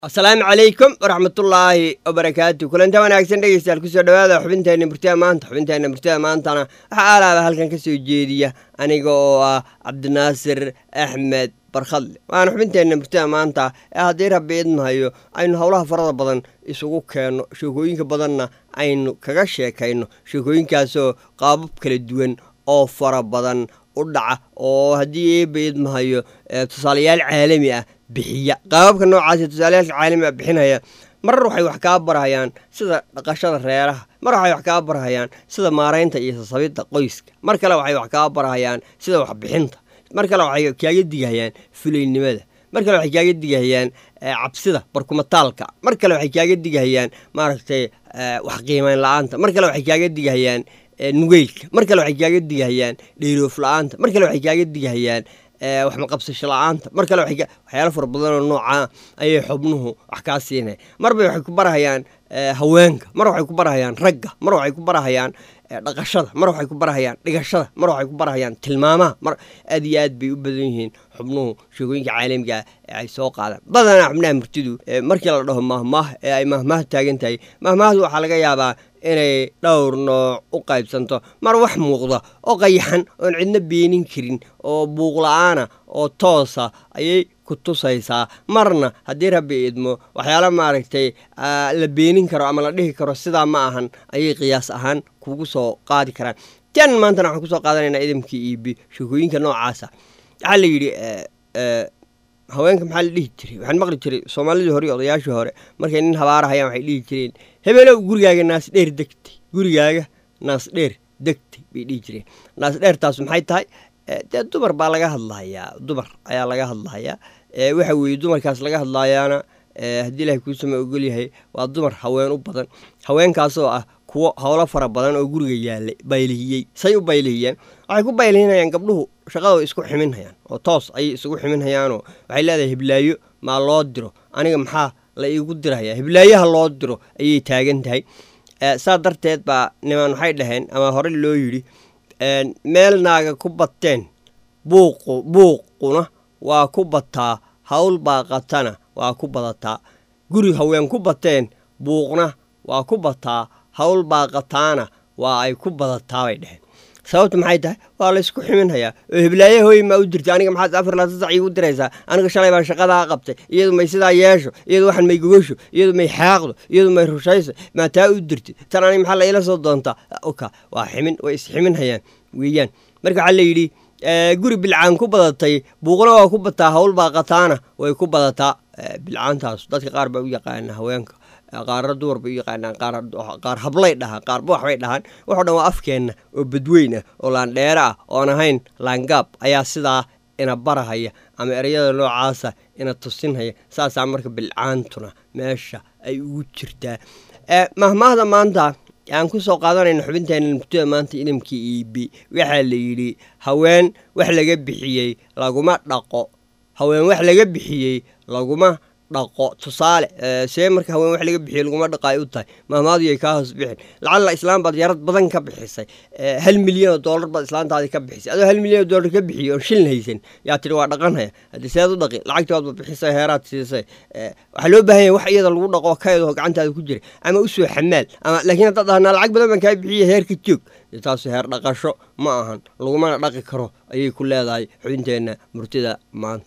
asalaamu calaykum waraxmatullaahi wabarakaatu kulanta wanaagsan dhegeystayaal kusoo dhawaada xubinteenna murtida maanta xubinteenna murtida maantana waxaa aalaaba halkan ka soo jeediya aniga oo ah cabdinaasir axmed barkhadle waana xubinteenna murtida maanta ee haddii rabbi idmahayo aynu howlaha farada badan isugu keenno sheekooyinka badanna aynu kaga sheekayno sheekooyinkaasoo qaabab kala duwan oo fara badan u dhaca oo haddii eeba idmahayo tusaalayaal caalami ah bixiya qaababka noocaas tusaaleyaalka caalami a bixinaya marar waxay wax kaa barhayaan sida dhaqashada reeraha mar waxay wax kaa barhayaan sida maaraynta iyo sasabidda qoyska mar kale waxay wax kaa barhayaan sida waxbixinta mar kale waxay kaaga digahayaan fulaynimada mar kale waxay kaaga digahayaan cabsida barkumataalka mar kale waxay kaaga digahayaan maaragtay wax qiimayn la-aanta mar kale waxay kaaga digahayaan nugeylka mar kale waxay kaaga digahayaan dheeroof la-aanta mar kale waxay kaaga digahayaan wax maqabsasho la-aanta mar kale waxyaalo fara badanoo noocaa ayay xubnuhu wax kaa siinaya marba waxay ku barahayaan haweenka mar waxay ku barahayaan ragga mar waxay ku barahayaan dhaqashada mar waxay ku barahayaan dhigashada mar waxay ku barahayaan tilmaamaha mar aad iyo aad bay u badan yihiin xubnuhu sheekooyinka caalamiga ee ay soo qaadaan badanaa xubnaha murtidu markii la dhaho mahmaah ee ay mahmaah taagan tahay mahmaahdu waxaa laga yaabaa inay dhowr nooc u qaybsanto mar wax muuqda oo qayaxan oon cidna beenin karin oo buuqla-aana oo toosa ayay ku tusaysaa marna haddii rabbi idmo waxyaala maaragtay la beenin karo ama la dhihi karo sidaa ma ahan ayay qiyaas ahaan kugu soo qaadi karaan tan maantana waxaan kusoo qaadanaynaa idamkii iibi sheekooyinka noocaasa waxaa la yidhi haweenka maxaa la dhihi jiray waxaan maqli jiray soomaalidii hore iyo odayaashii hore markay nin habaarahayaan waxay dhihi jireen hebelow gurigaaga naasdheer degtay gurigaaga naasdheer degtay bay dhihi jireen naasdheertaas maxay tahay dee dumar baa laga hadlahayaa dumar ayaa laga hadlahayaa waxa weeye dumarkaas laga hadlayaana haddii ilahay kuusama ogolyahay waa dumar haween u badan haweenkaasoo ah kuwo howlo fara badan oo guriga yaalay baylihiyey say u baylihiyeen waxay ku baylihinayaan gabdhuhu shaqadoo isku ximinhayaan oo toos ayay isugu ximinhayaanoo waxay leedahay hiblaayo maa loo diro aniga maxaa la iigu dirhayaa hiblaayaha loo diro ayay taagan tahay saa darteed baa niman waxay dhaheen ama hore loo yidhi meel naaga ku bateen buuqu buuquna waa ku bataa hawl baaqatana waa ku badataa guri haween ku bateen buuqna waa ku bataa hawl baaqataana waa ay ku badataa bay dheheen sababta maxay tahay waa laysku ximinhayaa oo hiblaaye hooy maa u dirtay aniga maxaad afar laatan sac iigu diraysaa aniga shalay baa shaqadaa qabtay iyadu may sidaa yeesho iyadu waxan may gogasho iyadu may xaaqdo iyadu may rushayso maa taa u dirtay tan aniga maxaa la iila soo doontaa oka waa ximin way isximinhayaan weeyaan marka waxaa la yidhi guri bilcaan ku badatay buuqna waa ku bataa hawl baaqataana way ku badataa bilcaantaas dadka qaar baa u yaqaana haweenka qaarna dumar bay u yaqaanaan qaar hablay dhahaan qaarba waxbay dhahaan waxoo dhan waa afkeenna oo badweyn ah oo laandheere ah oon ahayn laangaab ayaa sidaa ina barahaya ama ereyada noocaasa ina tusinhaya saasaa marka bilcaantuna meesha ay ugu jirtaa mahmaahda maanta aan ku soo qaadanayna xubinteenna murtida maanta idamkii iibi waxaa la yidhi haween wax laga bixiyey laguma dhaqo haween wax laga bixiyey laguma dhaqo tusaale see marka haween wax laga bixiye laguma dhaqaay u tahay mahmaaduyay kaa hoos bixin lacalla islaam baad yarad badan ka bixisay hal milyan oo doolar baad islaantaadii ka bixisay adoo hal milyan oo doolar ka bixiye oon shilin haysan yaa tidhi waa dhaqanhaya haddii seed u dhaqi lacagtii waadba bixisay heeraad siisay waxaa loo baahan yahay wax iyada lagu dhaqo kaydoo gacantaada ku jira ama u soo xamaal ama laakiin haddaad dhahnaa lacag badan baan kaa bixiye heerka joog taasu heer dhaqasho ma ahan lagumana dhaqi karo ayay ku leedahay xubinteenna murtida maanta